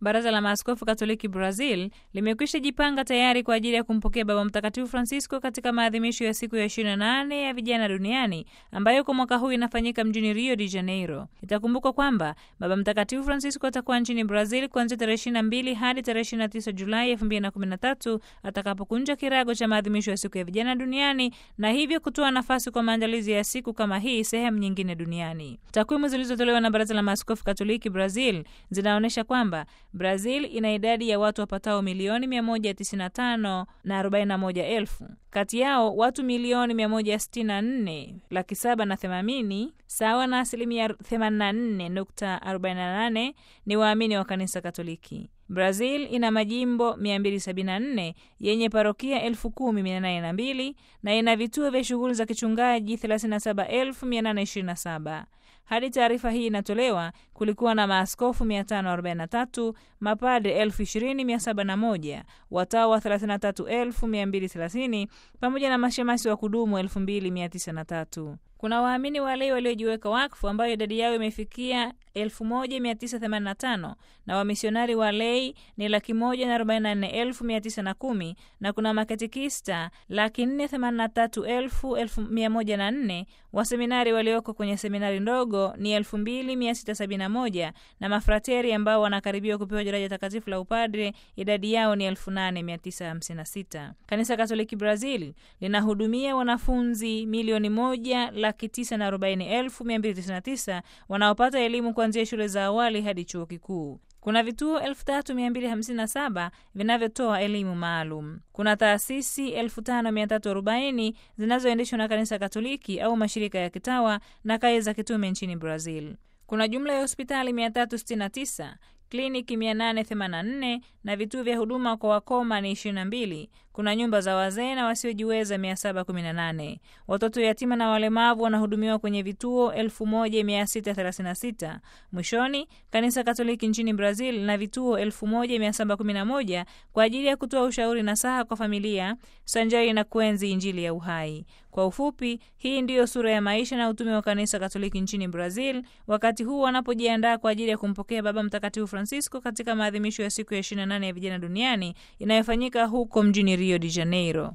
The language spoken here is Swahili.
Baraza la Maaskofu Katoliki Brazil limekwisha jipanga tayari kwa ajili ya kumpokea Baba Mtakatifu Francisco katika maadhimisho ya siku ya 28 ya vijana duniani ambayo kwa mwaka huu inafanyika mjini Rio de Janeiro. Itakumbukwa kwamba Baba Mtakatifu Francisco atakuwa nchini Brazil kuanzia tarehe 22 hadi tarehe 29 Julai 2013 atakapokunja kirago cha maadhimisho ya siku ya vijana duniani na hivyo kutoa nafasi kwa maandalizi ya siku kama hii sehemu nyingine duniani. Takwimu zilizotolewa na Baraza la Maaskofu Katoliki Brazil zinaonyesha kwamba Brazil ina idadi ya watu wapatao milioni 195 na 41 elfu. Kati yao watu milioni 164 laki saba na themanini sawa na asilimia 84.48 ni waamini wa kanisa Katoliki. Brazil ina majimbo 274 yenye parokia 10,802 na ina vituo vya shughuli za kichungaji 37,827. Hadi taarifa hii inatolewa, kulikuwa na maaskofu 543, mapadre 20,701, watawa 33,230 pamoja na mashemasi wa kudumu 2,903. Kuna waamini walei waliojiweka wakfu ambayo idadi yao imefikia 1985 na wamisionari walei ni laki moja na arobaini na nne elfu mia tisa na kumi na kuna makatekista laki nne themanini na tatu elfu elfu mia moja na nne waseminari walioko kwenye seminari ndogo ni elfu mbili mia sita sabini na moja na mafrateri ambao wanakaribiwa kupewa daraja takatifu la upadre idadi yao ni elfu nane mia tisa hamsini na sita. Kanisa Katoliki Brazil linahudumia wanafunzi milioni moja laki tisa na arobaini elfu mia mbili tisini na tisa wanaopata elimu kuanzia shule za awali hadi chuo kikuu. Kuna vituo 3257 vinavyotoa elimu maalum. Kuna taasisi 5340 zinazoendeshwa na kanisa Katoliki au mashirika ya kitawa na kaya za kitume nchini Brazil. Kuna jumla ya hospitali 369 kliniki 884 na vituo vya huduma kwa wakoma ni 22. Kuna nyumba za wazee na wasiojiweza 718. Watoto yatima na walemavu wanahudumiwa kwenye vituo 1636. Mwishoni, kanisa Katoliki nchini Brazil na vituo 1711 kwa ajili ya kutoa ushauri na saha kwa familia sanjari na kuenzi Injili ya uhai. Kwa ufupi, hii ndiyo sura ya maisha na utume wa kanisa Katoliki nchini Brazil wakati huu wanapojiandaa kwa ajili ya kumpokea Baba Mtakatifu Francisco katika maadhimisho ya siku ya 28 ya vijana duniani inayofanyika huko mjini Rio de Janeiro.